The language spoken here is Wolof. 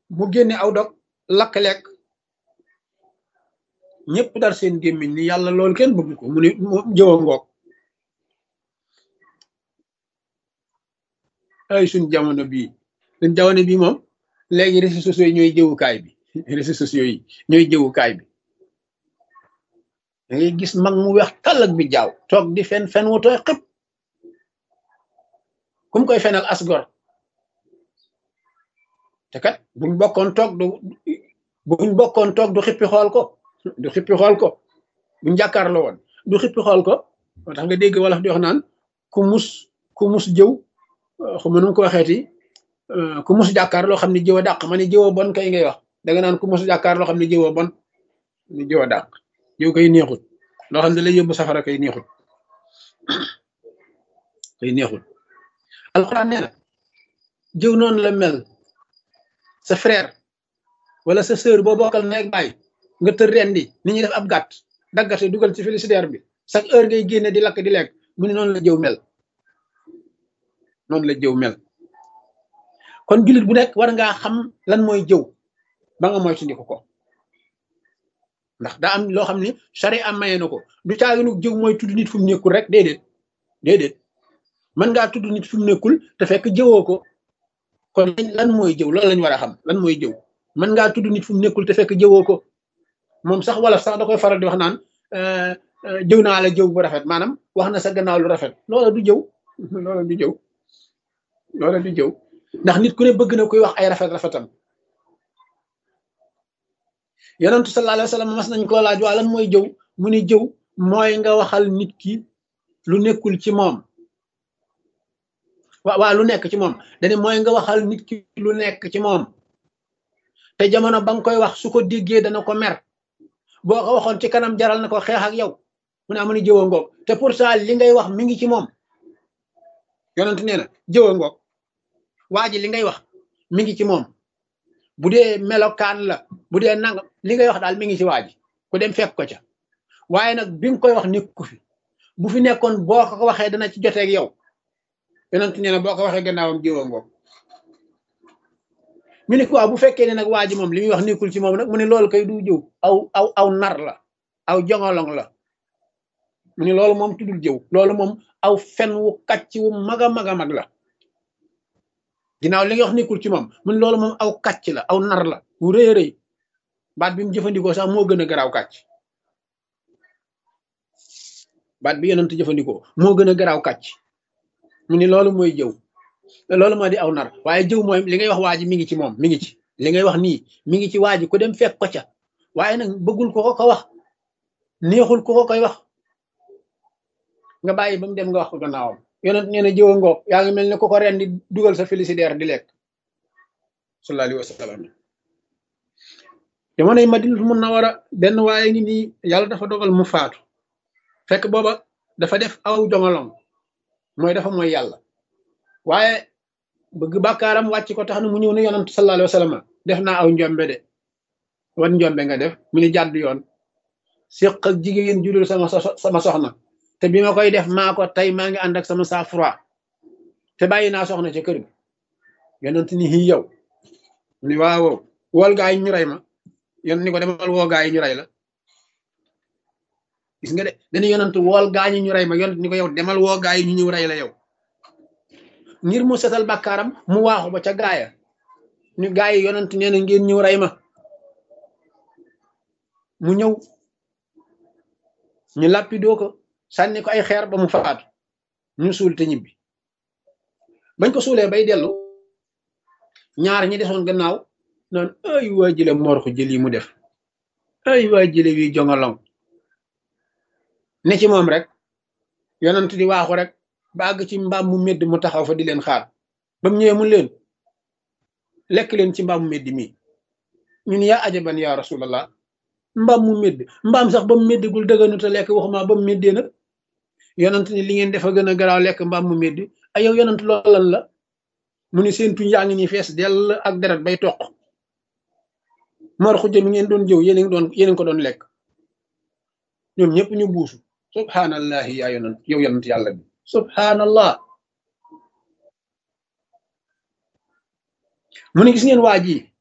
mu génne aw dog lakk lekk ñëpp dar seen gémmiñ ni yàlla loolu kenn bëgg ko mu ni jëwa ngoog ay suñ jamono bii suñ jamono bii moom léegi réseaux sociaux yi ñooy jëwukaay bi réseaux sociaux yi ñooy jëwukaay bi da ngay gis mag mu weex tàllak bi jaaw toog di fen fen wu tooy xëpp kum koy fenal asgor te kat buñ bokkoon toog du buñ bokkoon toog du xippi xool ko du xippi xool ko buñ jàkkaarloo woon du xippi xool ko moo tax nga dégg wolof di wax naan ku mus ku mus jëw xuma nu ko waxeeti ku mus jàkkaar loo xam ne jëw a dàq ma ni jëw a bon kay ngay wax danga naan ku mus jàkkaar loo xam ne jëw a bon ni jëw a dàq jëw koy neexut loo xam ne lay yóbbu safara kay neexut kay neexut alxuraan nee na jëw noonu la mel sa frère wala sa sœur boo bokkal nekk baay nga tër rendi ni ñuy def ab gàtt daggate dugal ci félicitaire bi chaque heure ngay génne di lakk di lekk mu ne noonu la jëw mel noonu la jëw mel kon jullit bu nekk war ngaa xam lan mooy jëw ba nga moytandiku ko ndax daa am loo xam ne sari am maye na ko du caaginu jëw mooy tudd nit fu mu nekkul rek déedéet déedéet mën ngaa tudd nit fu mu nekkul te fekk jëwoo ko kon lan mooy jëw loolu lañ war a xam lan mooy jëw mën ngaa tudd nit fu mu nekkul te fekk jëwoo ko moom sax wala sax da koy faral di wax naan jëw naa la jëw bu rafet maanaam wax na sa gannaaw lu rafet loola du jëw loola du jëw loola du jëw ndax nit ku ne bëgg na koy wax ay rafet rafetam yonentu sallallahu alayhi wa sallam mas nañ koo laaj waa lan mooy jëw mu ni jëw mooy nga waxal nit ki lu nekkul ci moom waa waa lu nekk ci moom dane mooy nga waxal nit ki lu nekk ci moom te jamono ba nga koy wax su ko déggee dana ko mer boo ko waxoon ci kanam jaral na ko xeex ak yow mu ne amu ni jëwa ngoog te pourtant li ngay wax mi ngi ci moom yonent nee na jëwa ngoog waa ji li ngay wax mi ngi ci moom bu dee melokaan la bu dee nangam li ngay wax daal mi ngi ci waa ji ku dem fekk ko ca waaye nag bi nga koy wax nekku fi bu fi nekkoon boo ko waxee dana ci joteeg yow yonent nee na boo ko waxee gannaawam jëwa ngoog ñu ne quoi bu fekkee ne nag waa ji moom li muy wax nekkul ci moom nag mu ne loolu kay du jëw aw aw aw nar la aw jongolong la mu ne loolu moom tuddul jëw loolu moom aw fen wu kàcc wu mag a mag a mag la ginnaaw li nga wax nekkul ci moom mu ne loolu moom aw kàcc la aw nar la wu rëy a rëy baat bi mu jëfandikoo sax moo gën a garaaw kàcc baat bi yonent jëfandikoo moo gën a garaaw kàcc mu ne loolu mooy jëw loolu moo di aw nar waaye jëw mooy li ngay wax waa ji mi ngi ci moom mi ngi ci li ngay wax nii mi ngi ci waa ji ku dem fekk ko ca waaye nag bëggul ko ko ko wax neexul ko ko koy wax nga bàyyi ba mu dem nga wax ko gannaawam yonent nee na jëwa ngoog yaa ngi mel ne ko ko ren di dugal sa félicitaire di lekk sallallahu alayhi wa sallam jamonoy Madinatul Munawwara benn waaye ngi nii yàlla dafa dogal mu faatu fekk booba dafa def aw jongalong mooy dafa mooy yàlla waaye bëgg bàkkaaram wàcc ko tax na mu ñëw ne yonent sallallahu alayhi wa sallam def naa aw njombe de wan njombe nga def mu ni jàdd yoon séq ak jigéen judul sama sama soxna te bi ma koy def maa ko tey maa ngi ànd ak sama sang froid te bàyyi naa soxna ca kër gi yonent ni xii yow ni waaw wool gaa yi ñu rey ma yon ni ko demal woo gaa yi ñu rey la gis nga de dañu yonent wool gaa ñi ñu rey ma yonent ni ko yow demal woo gaa yi ñu ñëw rey la yow ngir mu setal bàkkaaram mu waaxu ba ca gaaya ni gaa yi yonent nee na ngeen ñëw rey ma mu ñëw ñu làppidoo ko sànni ko ay xeer ba mu faatu ñu suul te ñibbi bañ ko suulee bay dellu ñaar ñi desoon gannaaw naan ay waa jële moor ko jël yi mu def ay waa jële wi jongolong ne ci moom rek yonent di waaxu rek ba àgg ci mbaam mu medd mu taxaw fa di leen xaar ba mu ñëwee mun leen lekk leen ci mbaam mu medd mii ñun yaa ajaban yaa rasulallah mbaam mu medd mbaam sax ba mu meddagul dëgganu te lekk waxuma ba mu meddee nag yonent ni li ngeen defa gën a garaaw lekk mbaam mu medd ay yow yonent loolu lan la mu ni seen tuñ yaa ngi nii fees dell ak deret bay toq mor xujja mi ngeen doon jëw yéen doon yéen ko doon lekk ñoom ñëpp ñu buusu subhanallahi yaa yonent yow yonent yàlla bi subhanallah mu ne gis ngeen waa ji